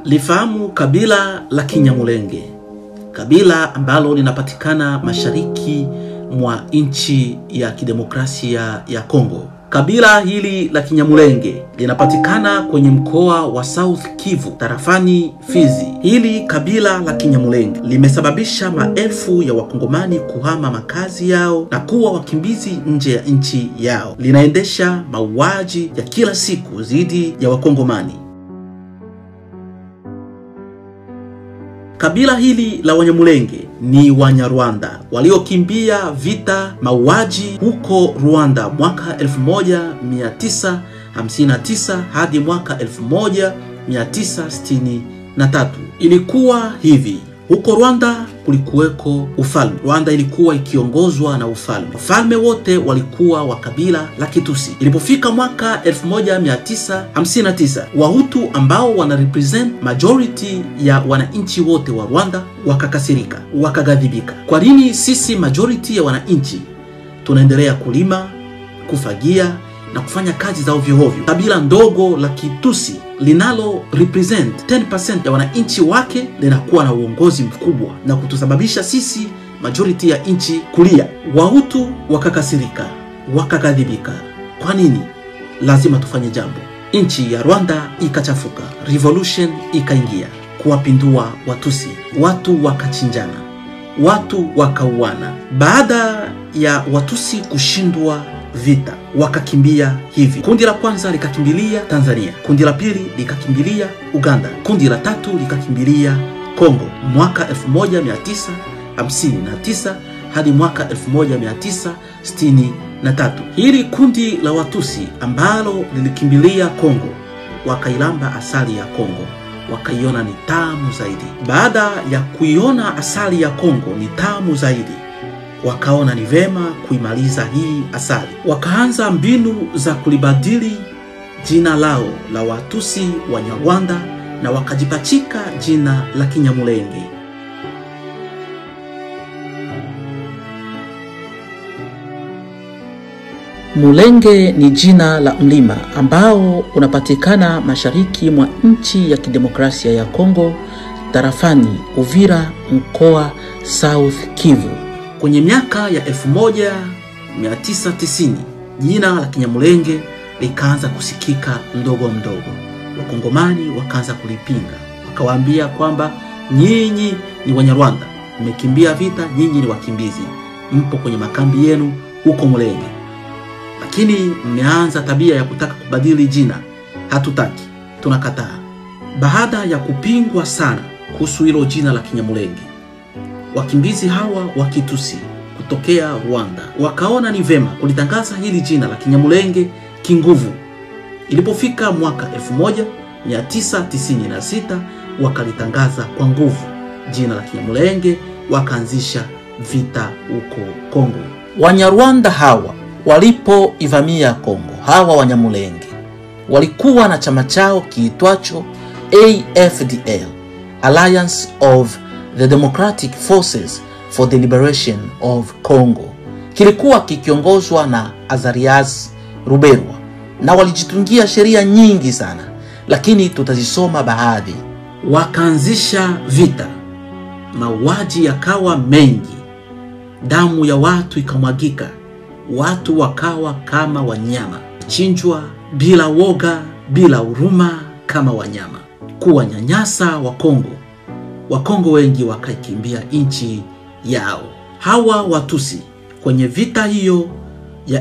Lifahamu kabila la Kinyamulenge, kabila ambalo linapatikana mashariki mwa nchi ya kidemokrasia ya Kongo. Kabila hili la Kinyamulenge linapatikana kwenye mkoa wa South Kivu tarafani Fizi. Hili kabila la Kinyamulenge limesababisha maelfu ya wakongomani kuhama makazi yao na kuwa wakimbizi nje ya nchi yao. Linaendesha mauaji ya kila siku dhidi ya wakongomani. Kabila hili la Wanyamulenge ni Wanyarwanda waliokimbia vita, mauaji huko Rwanda mwaka 1959 hadi mwaka 1963. Ilikuwa hivi huko Rwanda kulikuweko ufalme. Rwanda ilikuwa ikiongozwa na ufalme. Ufalme wote walikuwa wa kabila la Kitusi. Ilipofika mwaka 1959, Wahutu ambao wana represent majority ya wananchi wote wa Rwanda wakakasirika, wakaghadhibika. Kwa nini sisi majority ya wananchi tunaendelea kulima, kufagia na kufanya kazi za ovyo ovyo? Kabila ndogo la Kitusi linalo represent 10% ya wananchi wake linakuwa na uongozi mkubwa na kutusababisha sisi majority ya nchi kulia. Wahutu wakakasirika, wakaghadhibika. Kwa nini? Lazima tufanye jambo. Nchi ya Rwanda ikachafuka, revolution ikaingia kuwapindua Watusi, watu wakachinjana, watu wakauana. Baada ya Watusi kushindwa vita wakakimbia hivi. Kundi la kwanza likakimbilia Tanzania, kundi la pili likakimbilia Uganda, kundi la tatu likakimbilia Kongo mwaka 1959 hadi mwaka 1963. Hili kundi la Watusi ambalo lilikimbilia Kongo wakailamba asali ya Kongo wakaiona ni tamu zaidi. Baada ya kuiona asali ya Kongo ni tamu zaidi wakaona ni vema kuimaliza hii asali. Wakaanza mbinu za kulibadili jina lao la Watusi Wanyarwanda na wakajipachika jina la Kinyamulenge. Mulenge ni jina la mlima ambao unapatikana mashariki mwa nchi ya kidemokrasia ya Kongo, tarafani Uvira, mkoa South Kivu. Kwenye miaka ya 1990 jina la Kinyamulenge likaanza kusikika mdogo mdogo. Wakongomani wakaanza kulipinga, wakawaambia kwamba nyinyi ni Wanyarwanda, mmekimbia vita, nyinyi ni wakimbizi, mpo kwenye makambi yenu huko Mulenge, lakini mmeanza tabia ya kutaka kubadili jina. Hatutaki, tunakataa. Baada ya kupingwa sana kuhusu hilo jina la Kinyamulenge, wakimbizi hawa wa Kitusi kutokea Rwanda wakaona ni vema kulitangaza hili jina la Kinyamulenge kinguvu. Ilipofika mwaka 1996 wakalitangaza kwa nguvu jina la Kinyamulenge, wakaanzisha vita huko Kongo. Wanyarwanda hawa walipoivamia Kongo, hawa Wanyamulenge walikuwa na chama chao kiitwacho AFDL, Alliance of the Democratic Forces for the Liberation of Congo. Kilikuwa kikiongozwa na Azarias Ruberwa na walijitungia sheria nyingi sana, lakini tutazisoma baadhi. Wakaanzisha vita, mauaji yakawa mengi, damu ya watu ikamwagika, watu wakawa kama wanyama, chinjwa bila woga, bila huruma, kama wanyama, kuwanyanyasa Wakongo. Wakongo wengi wakaikimbia nchi yao. Hawa Watusi kwenye vita hiyo ya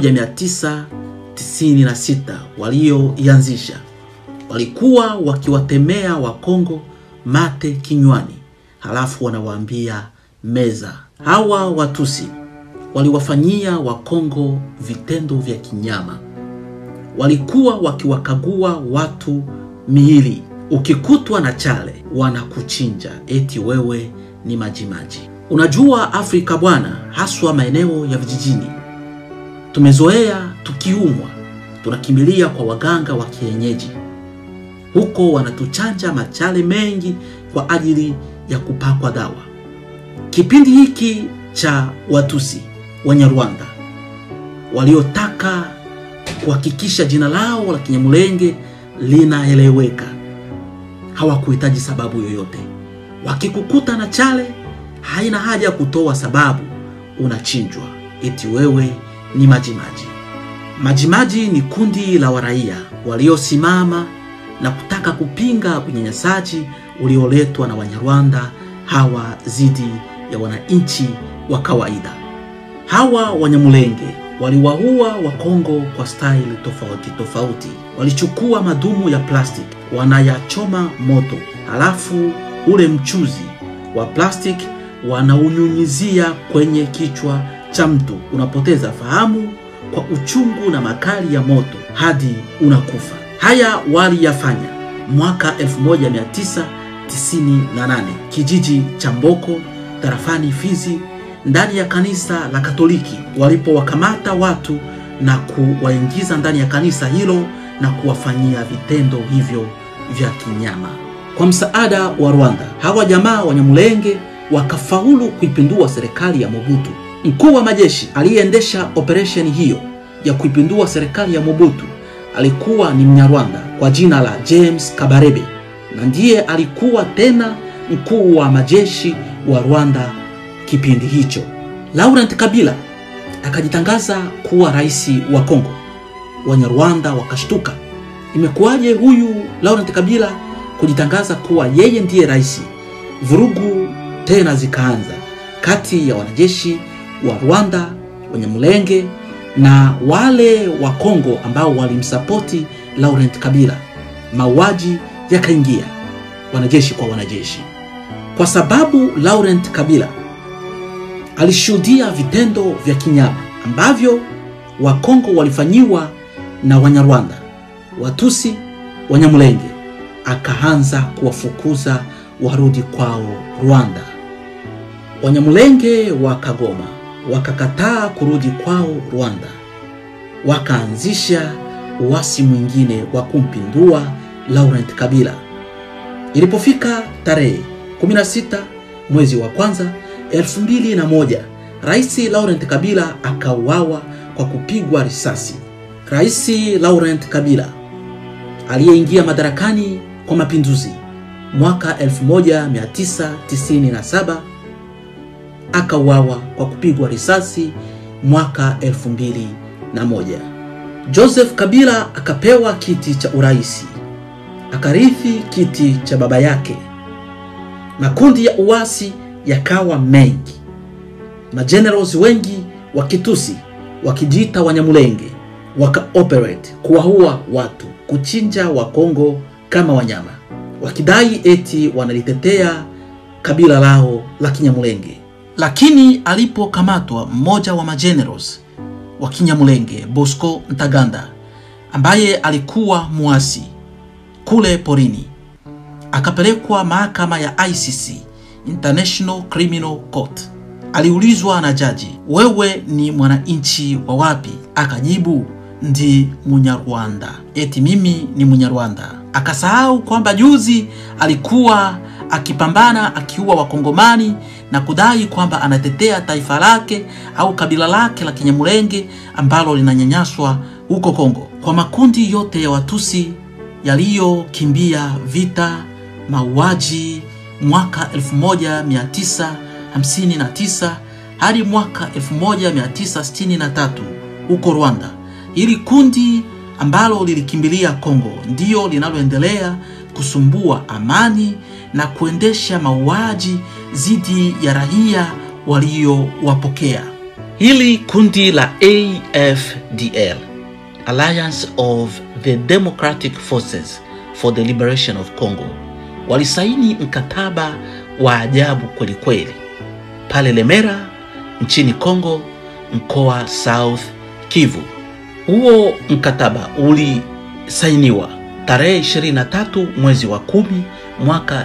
1996 walioianzisha walikuwa wakiwatemea Wakongo mate kinywani, halafu wanawaambia meza. Hawa Watusi waliwafanyia Wakongo vitendo vya kinyama, walikuwa wakiwakagua watu miili ukikutwa na chale wanakuchinja eti wewe ni majimaji. Unajua Afrika bwana, haswa maeneo ya vijijini, tumezoea tukiumwa tunakimbilia kwa waganga wa kienyeji. Huko wanatuchanja machale mengi kwa ajili ya kupakwa dawa. Kipindi hiki cha Watusi Wanyarwanda waliotaka kuhakikisha jina lao la Kinyamulenge linaeleweka hawakuhitaji sababu yoyote. Wakikukuta na chale, haina haja ya kutoa sababu, unachinjwa eti wewe ni Majimaji. Majimaji ni kundi la waraia waliosimama na kutaka kupinga unyanyasaji ulioletwa na Wanyarwanda hawa dhidi ya wananchi wa kawaida. Hawa Wanyamulenge waliwaua Wakongo kwa staili tofauti tofauti. Walichukua madumu ya plastiki wanayachoma moto, halafu ule mchuzi wa plastiki wanaunyunyizia kwenye kichwa cha mtu, unapoteza fahamu kwa uchungu na makali ya moto hadi unakufa. Haya waliyafanya mwaka 1998 kijiji cha Mboko tarafani Fizi, ndani ya kanisa la Katoliki, walipowakamata watu na kuwaingiza ndani ya kanisa hilo na kuwafanyia vitendo hivyo vya kinyama. Kwa msaada wa Rwanda, hawa jamaa Wanyamulenge wakafaulu kuipindua serikali ya Mobutu. Mkuu wa majeshi aliyeendesha operesheni hiyo ya kuipindua serikali ya Mobutu alikuwa ni Mnyarwanda kwa jina la James Kabarebe, na ndiye alikuwa tena mkuu wa majeshi wa Rwanda kipindi hicho. Laurent Kabila akajitangaza kuwa rais wa Kongo. Wanyarwanda wakashtuka, imekuwaje huyu Laurent Kabila kujitangaza kuwa yeye ndiye rais? Vurugu tena zikaanza kati ya wanajeshi wa Rwanda Wanyamulenge na wale wa Kongo ambao walimsapoti Laurent Kabila. Mauaji yakaingia wanajeshi kwa wanajeshi, kwa sababu Laurent Kabila alishuhudia vitendo vya kinyama ambavyo Wakongo walifanyiwa na Wanyarwanda, Watusi, Wanyamulenge. Akaanza kuwafukuza warudi kwao Rwanda. Wanyamulenge wakagoma, wakakataa kurudi kwao Rwanda, wakaanzisha uasi mwingine wa kumpindua Laurent Kabila. Ilipofika tarehe 16 mwezi wa kwanza 2001, Rais Laurent Kabila akauawa kwa kupigwa risasi. Rais Laurent Kabila aliyeingia madarakani kwa mapinduzi mwaka 1997 akauawa kwa kupigwa risasi mwaka 2001. Joseph Kabila akapewa kiti cha uraisi, akarithi kiti cha baba yake. Makundi ya uasi yakawa mengi, majenerals wengi wa Kitusi wakijiita Wanyamulenge wakaoperate kuwaua watu, kuchinja Wakongo kama wanyama, wakidai eti wanalitetea kabila lao la Kinyamulenge. Lakini alipokamatwa mmoja wa majenerals wa Kinyamulenge, Bosco Ntaganda, ambaye alikuwa muasi kule porini, akapelekwa mahakama ya ICC, International Criminal Court. Aliulizwa na jaji, wewe ni mwananchi wa wapi? Akajibu, ndi Munyarwanda. Eti mimi ni Munyarwanda. Akasahau kwamba juzi alikuwa akipambana akiua Wakongomani na kudai kwamba anatetea taifa lake au kabila lake la Kinyamulenge ambalo linanyanyaswa huko Kongo. Kwa makundi yote ya Watusi yaliyokimbia vita, mauaji mwaka 1959 hadi mwaka 1963 huko Rwanda. Hili kundi ambalo lilikimbilia Kongo ndiyo linaloendelea kusumbua amani na kuendesha mauaji dhidi ya raia waliowapokea. Hili kundi la AFDL, Alliance of the Democratic Forces for the Liberation of Congo, walisaini mkataba wa ajabu kweli kweli pale Lemera nchini Kongo, mkoa South Kivu. Huo mkataba ulisainiwa tarehe 23 mwezi wa kumi mwaka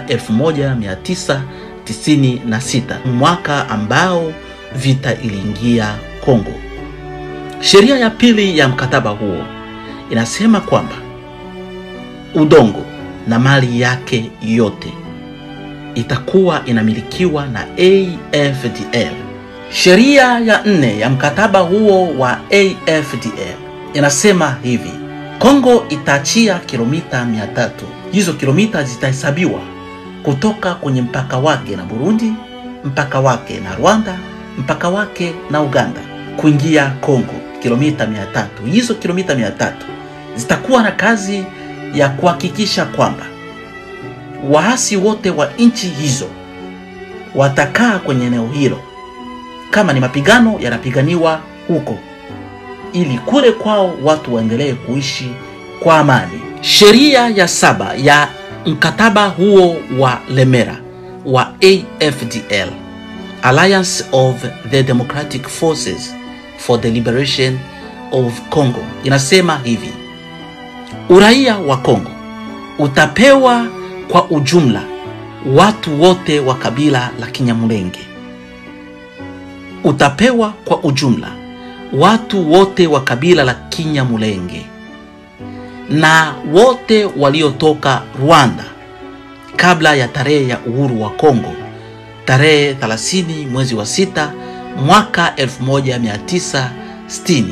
1996, mwaka ambao vita iliingia Kongo. Sheria ya pili ya mkataba huo inasema kwamba udongo na mali yake yote itakuwa inamilikiwa na AFDL. Sheria ya nne ya mkataba huo wa AFDL inasema hivi: Kongo itaachia kilomita 300 hizo kilomita zitahesabiwa kutoka kwenye mpaka wake na Burundi, mpaka wake na Rwanda, mpaka wake na Uganda kuingia Kongo, kilomita 300. Hizo kilomita 300 zitakuwa na kazi ya kuhakikisha kwamba waasi wote wa nchi hizo watakaa kwenye eneo hilo, kama ni mapigano yanapiganiwa huko, ili kule kwao watu waendelee kuishi kwa amani. Sheria ya saba ya mkataba huo wa Lemera wa AFDL, Alliance of the Democratic Forces for the Liberation of Congo, inasema hivi: uraia wa Kongo utapewa kwa ujumla watu wote wa kabila la Kinyamulenge. Utapewa kwa ujumla watu wote wa kabila la Kinyamulenge na wote waliotoka Rwanda kabla ya tarehe ya uhuru wa Kongo tarehe 30 mwezi wa sita mwaka 1960.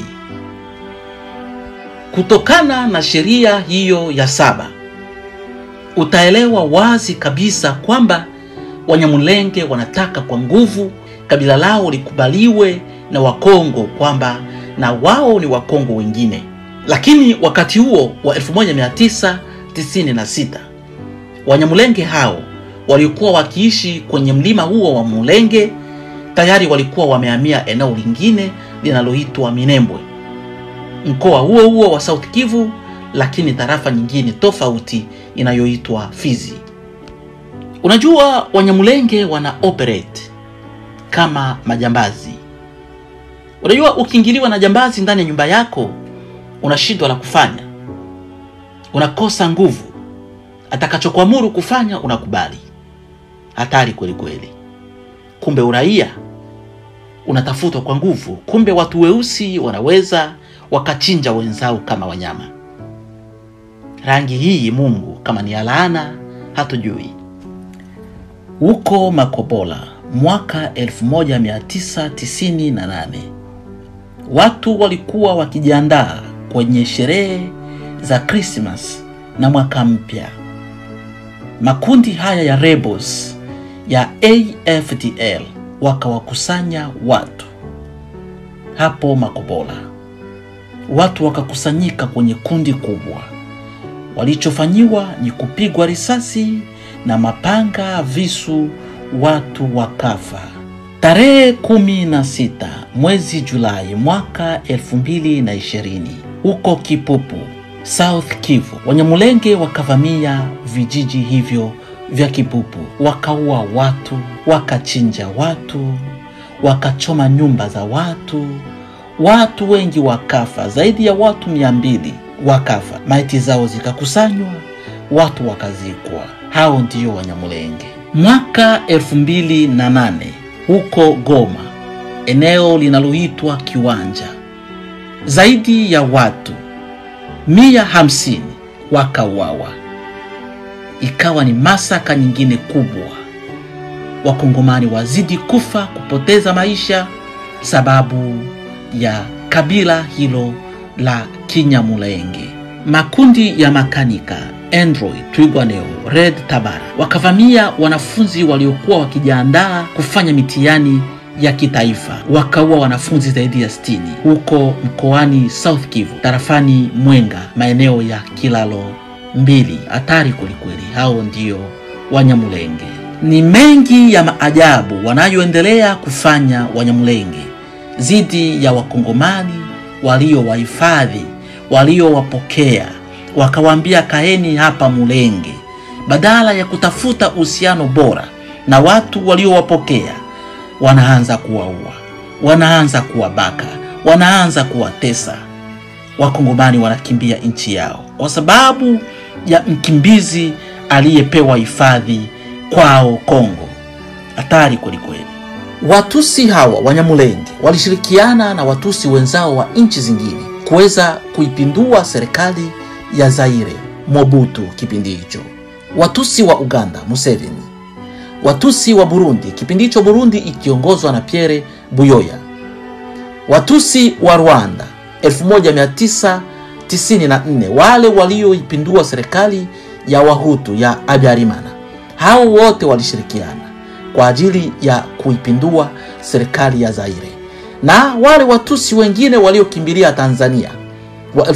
Kutokana na sheria hiyo ya saba, utaelewa wazi kabisa kwamba Wanyamulenge wanataka kwa nguvu kabila lao likubaliwe na Wakongo kwamba na wao ni Wakongo wengine. Lakini wakati huo wa 1996 Wanyamulenge hao waliokuwa wakiishi kwenye mlima huo wa Mulenge tayari walikuwa wamehamia eneo lingine linaloitwa Minembwe, mkoa huo huo wa South Kivu, lakini tarafa nyingine tofauti inayoitwa Fizi. Unajua, Wanyamulenge wana operate kama majambazi. Unajua, ukiingiliwa na jambazi ndani ya nyumba yako unashindwa la kufanya, unakosa nguvu. Atakachokuamuru kufanya unakubali. Hatari kweli kweli. Kumbe uraia unatafutwa kwa nguvu. Kumbe watu weusi wanaweza wakachinja wenzao kama wanyama. Rangi hii Mungu kama ni alaana hatujui. Huko Makobola mwaka 1998 watu walikuwa wakijiandaa kwenye sherehe za Krismas na mwaka mpya. Makundi haya ya rebels ya AFDL wakawakusanya watu hapo Makobola. Watu wakakusanyika kwenye kundi kubwa. Walichofanyiwa ni kupigwa risasi na mapanga, visu, watu wakafa. Tarehe kumi na sita mwezi Julai mwaka elfu mbili na ishirini huko Kipupu, South Kivu, Wanyamulenge wakavamia vijiji hivyo vya Kipupu, wakaua watu, wakachinja watu, wakachoma nyumba za watu, watu wengi wakafa, zaidi ya watu mia mbili wakafa, maiti zao zikakusanywa, watu wakazikwa. Hao ndio Wanyamulenge. Mwaka elfu mbili na nane huko Goma, eneo linaloitwa Kiwanja, zaidi ya watu mia hamsini wakauawa. Ikawa ni masaka nyingine kubwa. Wakongomani wazidi kufa, kupoteza maisha sababu ya kabila hilo la Kinyamulenge. Makundi ya makanika Android, Twigwaneo, Red Tabara wakavamia wanafunzi waliokuwa wakijiandaa kufanya mitihani ya kitaifa, wakaua wanafunzi zaidi ya 60 huko mkoani South Kivu, tarafani Mwenga, maeneo ya Kilalo mbili. Hatari kwelikweli. Hao ndio Wanyamulenge. Ni mengi ya maajabu wanayoendelea kufanya Wanyamulenge dhidi ya Wakongomani waliowahifadhi, waliowapokea wakawaambia kaeni hapa Mulenge, badala ya kutafuta uhusiano bora na watu waliowapokea, wanaanza kuwaua, wanaanza kuwabaka, wanaanza kuwatesa. Wakongomani wanakimbia nchi yao kwa sababu ya mkimbizi aliyepewa hifadhi kwao Kongo. Hatari kwelikweli. Watusi hawa Wanyamulenge walishirikiana na Watusi wenzao wa nchi zingine kuweza kuipindua serikali ya Zaire Mobutu kipindi hicho, Watusi wa Uganda Museveni, Watusi wa Burundi kipindi hicho Burundi ikiongozwa na Pierre Buyoya, Watusi wa Rwanda 1994 wale walioipindua serikali ya Wahutu ya Habyarimana. Hao wote walishirikiana kwa ajili ya kuipindua serikali ya Zaire, na wale Watusi wengine waliokimbilia Tanzania wa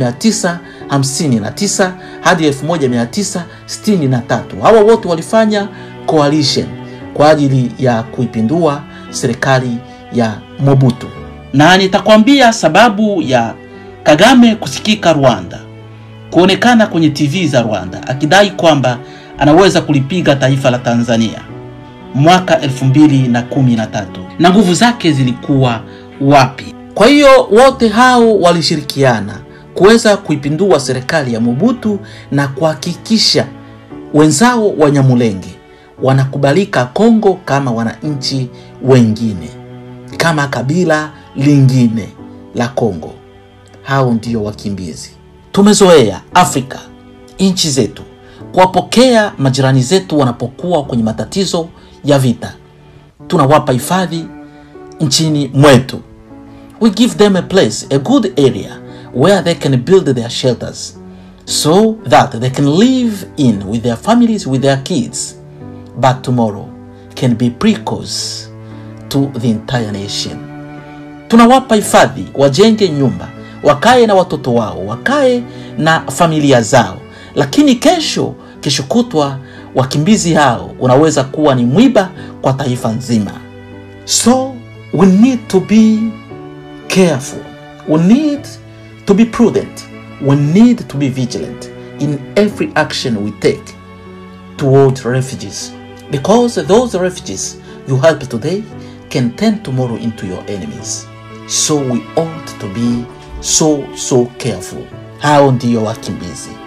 1959 hadi 1963. Hawa wote walifanya coalition kwa ajili ya kuipindua serikali ya Mobutu, na nitakwambia sababu ya Kagame kusikika Rwanda, kuonekana kwenye TV za Rwanda akidai kwamba anaweza kulipiga taifa la Tanzania mwaka 2013 na nguvu zake zilikuwa wapi? Kwa hiyo wote hao walishirikiana kuweza kuipindua serikali ya Mobutu na kuhakikisha wenzao wa Nyamulenge wanakubalika Kongo kama wananchi wengine, kama kabila lingine la Kongo. Hao ndio wakimbizi. Tumezoea Afrika, nchi zetu kuwapokea majirani zetu wanapokuwa kwenye matatizo ya vita, tunawapa hifadhi nchini mwetu. We give them a place, a good area where they can build their shelters so that they can live in with their families, with their kids. But tomorrow can be precoce to the entire nation. Tunawapa hifadhi, wajenge nyumba, wakae na watoto wao, wakae na familia zao, lakini kesho, kesho kutwa wakimbizi hao unaweza kuwa ni mwiba kwa taifa nzima. So we need to be careful. We need to be prudent. We need to be vigilant in every action we take towards refugees. Because those refugees you help today can turn tomorrow into your enemies. So we ought to be so so careful. Hao ndiyo wakimbizi.